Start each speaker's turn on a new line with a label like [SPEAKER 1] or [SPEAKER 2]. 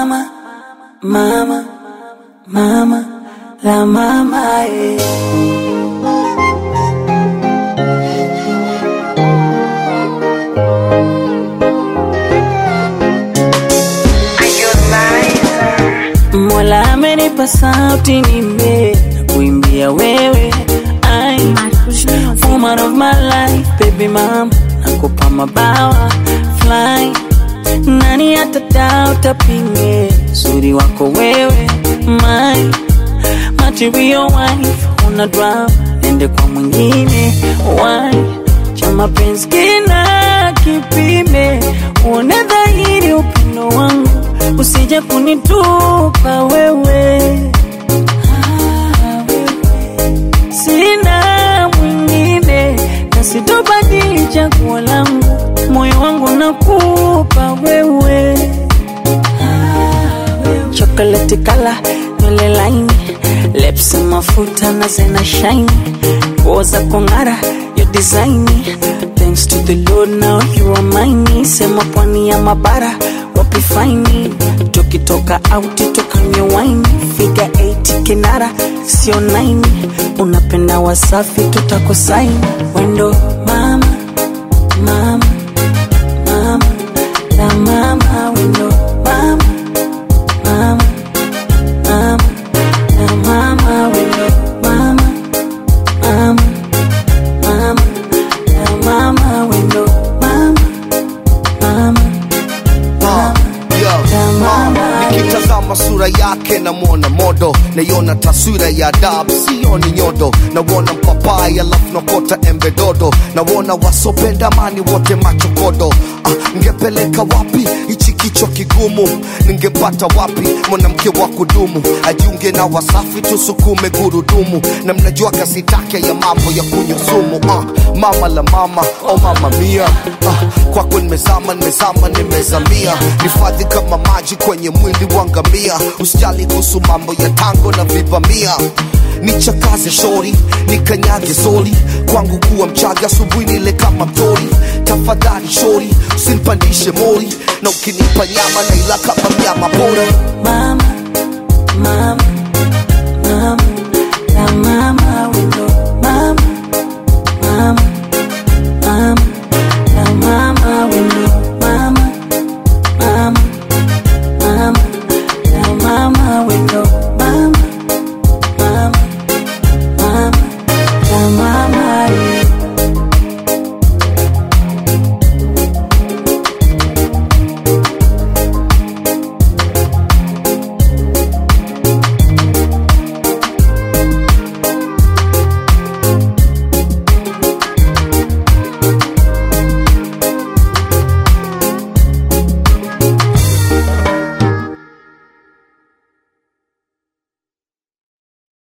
[SPEAKER 1] Mama, mama, mama, la mama, eh. Mola amenipa sauti nime kuimbia wewe ai woman of my life baby mama nakupa mabawa fly nani atadao tapinge uzuri wako wewe my material wife una drama ende kwa mwingine why cha mapenzi kina kipime uone dhahiri upendo wangu usije kunitupa wewe Ah, wewe. sina mwingine na sitobadili chaguo langu moyo wangu nakupa wewe chocolate kala nywele laini lips mafuta na zena shine nguo za kong'ara yo design thanks to the lord now you are mine sema pwani ya mabara wapi faini tukitoka auti tukanywe wine figa 8 kinara sio 9 unapenda wasafi tutakosaini wendo mama mama mama la mama wendo mama mama mama la mama wendo mama mama mama la mama wendo mama mama
[SPEAKER 2] Ah, yo,
[SPEAKER 1] La mama.
[SPEAKER 2] ah, nikitazama sura yake namwona modo naiona taswira ya adabu sioni nyodo nawona mpapai alafu nakota embe dodo nawona wasopenda amani wote machokodo ah, ngepeleka wapi hichi kichwa kigumu ningepata wapi mwanamke wa kudumu ajiunge na wasafi tusukume gurudumu na mnajua kasi take ya mambo ya kunywa sumu ah, mama la mama oh mama mia ah, kwako nimezama nimezama nimezamia nifadhi kama maji kwenye mwili wa ngamia usijali kuhusu mambo ya tango na vivamia nichakaze shori nikanyage soli kwangu kuwa mchaga asubuhi nile kama mtori tafadhali shori usinipandishe mori na ukinipa nyama na ila kama mnyama pori
[SPEAKER 1] mama